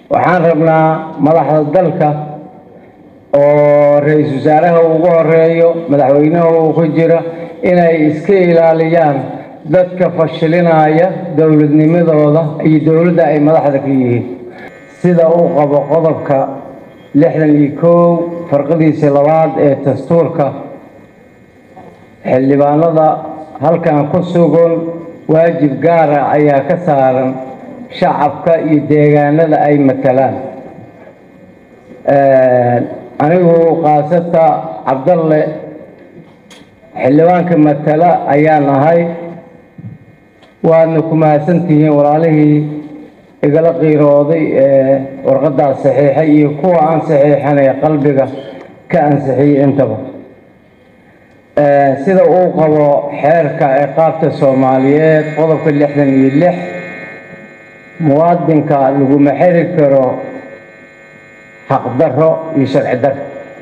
waxaan rabnaa madaxda dalka oo ra-iisul wasaaraha ugu horeeyo madaxweynaha uu ku jira inay iska ilaaliyaan dadka fashilinaya dowladnimadooda iyo dowladda ay madaxda ka yihiin sida uu qabo qodobka lixdan iyo kow farqadiisa labaad ee dastuurka xildhibaanada halkan ku sugan waajib gaara ayaa ka saaran shacabka iyo deegaanada ay matalaan anigu kaasata cabdalle xildhibaanka matala ayaan ahay waadna ku mahadsantihiin walaalihii igala qiirooday ee warqadaas saxiixay iyo kuwa aan saxiixanay qalbiga ka ansixiyey intaba sida uu qabo xeerka ciqaabta soomaaliyeed qodobka lixdan iyo lix muwaadinka laguma xiri karo xaqdarro iyo sharci darro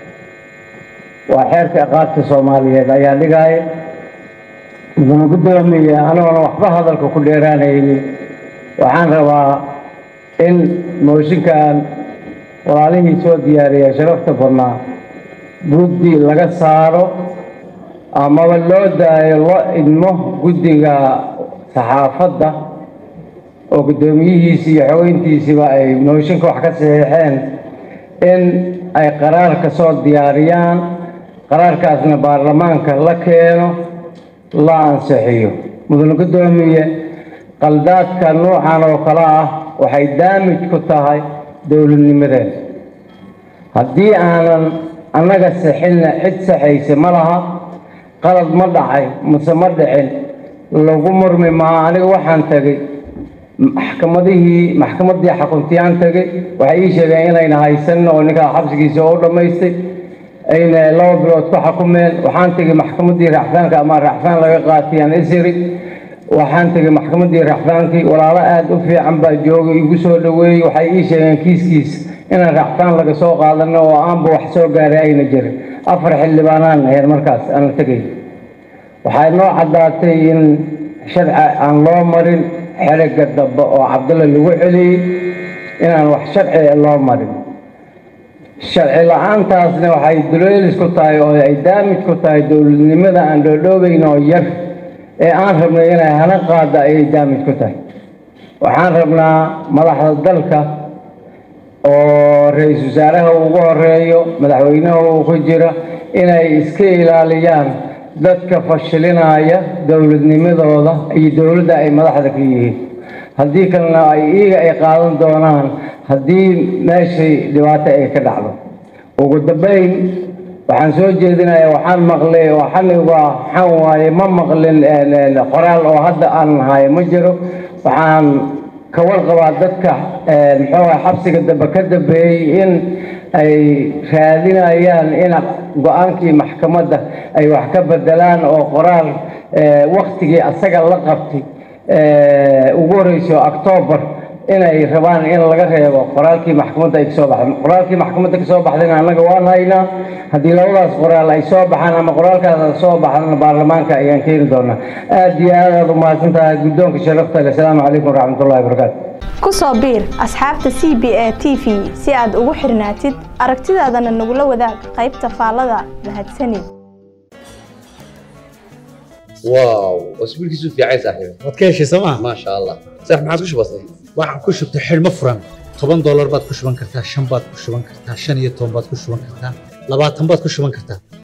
waa xeerka ciqaabta soomaaliyeed ayaa dhigaya mudana guddoomiye anigoona waxba hadalka ku dheeraanaynin waxaan rabaa in mooshinkan walaalihii soo diyaariya sharafta badnaa guddi laga saaro amaba loo daayo loo idmo guddiga saxaafadda oo guddoomiyihiisi iyo xogeyntiisiba ay mooshinka wax ka saxiixeen in ay qaraar ka soo diyaariyaan qaraarkaasna baarlamaanka la keeno la ansixiyo mudane guddoomiye qaldaadka nuucan oo kale ah waxay daamij ku tahay dowladnimadeen haddii aanan annaga sixinna cid saxaysa ma laha qalad ma dhacay mase ma dhicin lagu murmi maa aniga waxaan tegey maxkamadihii maxkamaddii xakuntiyaan tegey waxay ii sheegeen inayna haysanin oo ninkaa xabsigiisa oo u dhammaystay ayna laba bilood ku xakumeen waxaan tegey maxkamaddii racfaanka ama racfaan laga qaatiyaan isiri waxaan tegey maxkamaddii racfaankii walaalo aada u fiican baa joogay igu soo dhoweeyey waxay ii sheegeen kiiskiis inaan racfaan laga soo qaadano oo aanba wax soo gaaray ayna jirin afar xildhibaanaan ahayd markaas aan la tegay waxay noo caddaatay in sharci aan loo marin xeriga dambe oo cabdulla lagu celiyey inaan wax sharci loo marin sharci la-aantaasna waxay duleelis ku tahay oo ay daamij ku tahay dowladnimada aan dhoodhoobayn oo yar ee aan rabnay inay hana qaada ayay daamij ku tahay waxaan rabnaa madaxda dalka oo ra-iisul wasaaraha ugu horeeyo madaxweynaha uu ku jira inay iska ilaaliyaan dadka fashilinaya dowladnimadooda iyo dowladda ay madaxda ka yihiin haddii kalena ay iyaga ay qaadan doonaan haddii meeshay dhibaato ay ka dhacdo ugu dambayn waxaan soo jeedinayaa waxaan maqlay oo xaniga waxaan waaye ma maqlin qoraal oo hadda aan hayo ma jiro waxaan ka warqabaa dadka muxuu ah xabsiga dambe ka dambeeyey in ay raadinayaan in go-aankii maxkamadda ay wax ka bedelaan oo qoraal waktigii asaga la qabtay ugu horeyso octoobar inay rabaan in laga reebo qoraalkii maxkamadda ay kasoo baxday qoraalkii maxkamadda kasoo baxdayna annaga waan haynaa haddii labadaas qoraal ay soo baxaan ama qoraalkaas soo baxdana baarlamaanka ayaan keeni doonaa aad iyo aad aad u mahadsan tahay guddoonka sharafta leh asalaamu calaykum waraxmatullahi wabarakaatu ku soo biir asxaabta c b a t v si aad ugu xirnaatid aragtidaadana nagula wadaag qaybta faallada mahadsanid واو اسبوع كيسو في عايز صاحبي waad ka heshay sooma ما شاء الله صح ما عاد وش بصير waxaan ku shubtay xidhmo furan toban doolar baad ku shuban kartaa shan baad ku shuban kartaa shan iyo toban baad ku shuban kartaa labaatan baad ku shuban kartaa